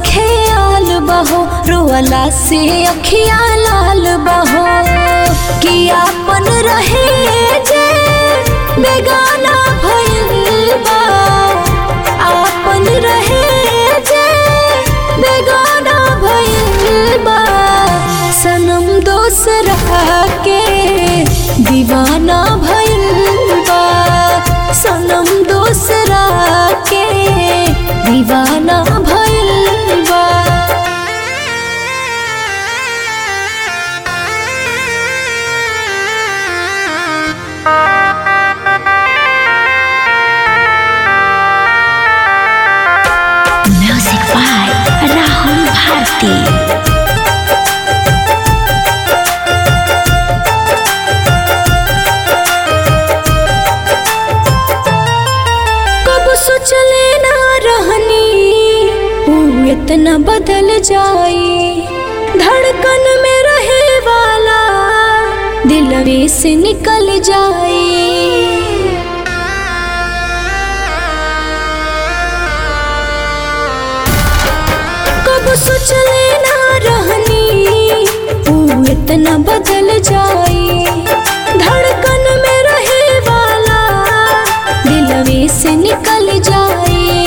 ख्याल बहो रोअला से अखिया लाल बहो कि आपन रहे जे बेगाना भइल बा आपन रहे जे बेगाना भइल बा सनम दोसरा के दीवाना भइल बा सनम दोसरा के दीवाना भइल बा म्यूजिक बाय राहुल भारती कब सोचले ना रहनी ऊ इतना बदल जाई धड़कन में रहे वाला दिलवे से निकल जाई कब सोचले ना रहनी ऊ इतना बदल जाई धड़कन में रहे वाला दिलवे से निकल जाए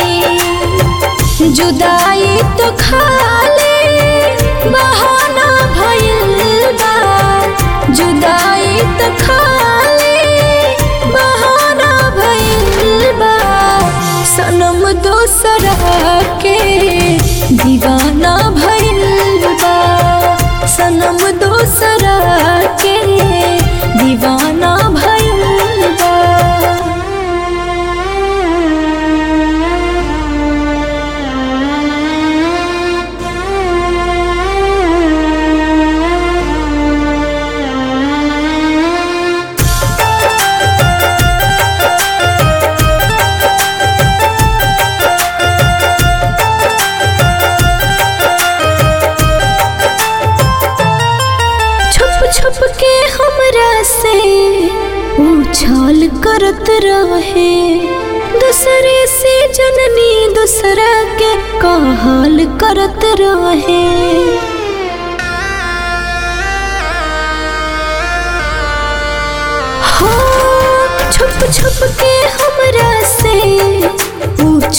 जुदाई तो खाले बहाना भइल बा जुदाई तो खाले बहाना भइल बा सनम दोसरा के दीवाना भइल बा सनम दोसरा के दीवाना भइल बा छुप छुप के हमरा से उछाल करत रहे दूसरे से जननी दूसरा के कहल करत रहे हो छुप छुप के हमरा से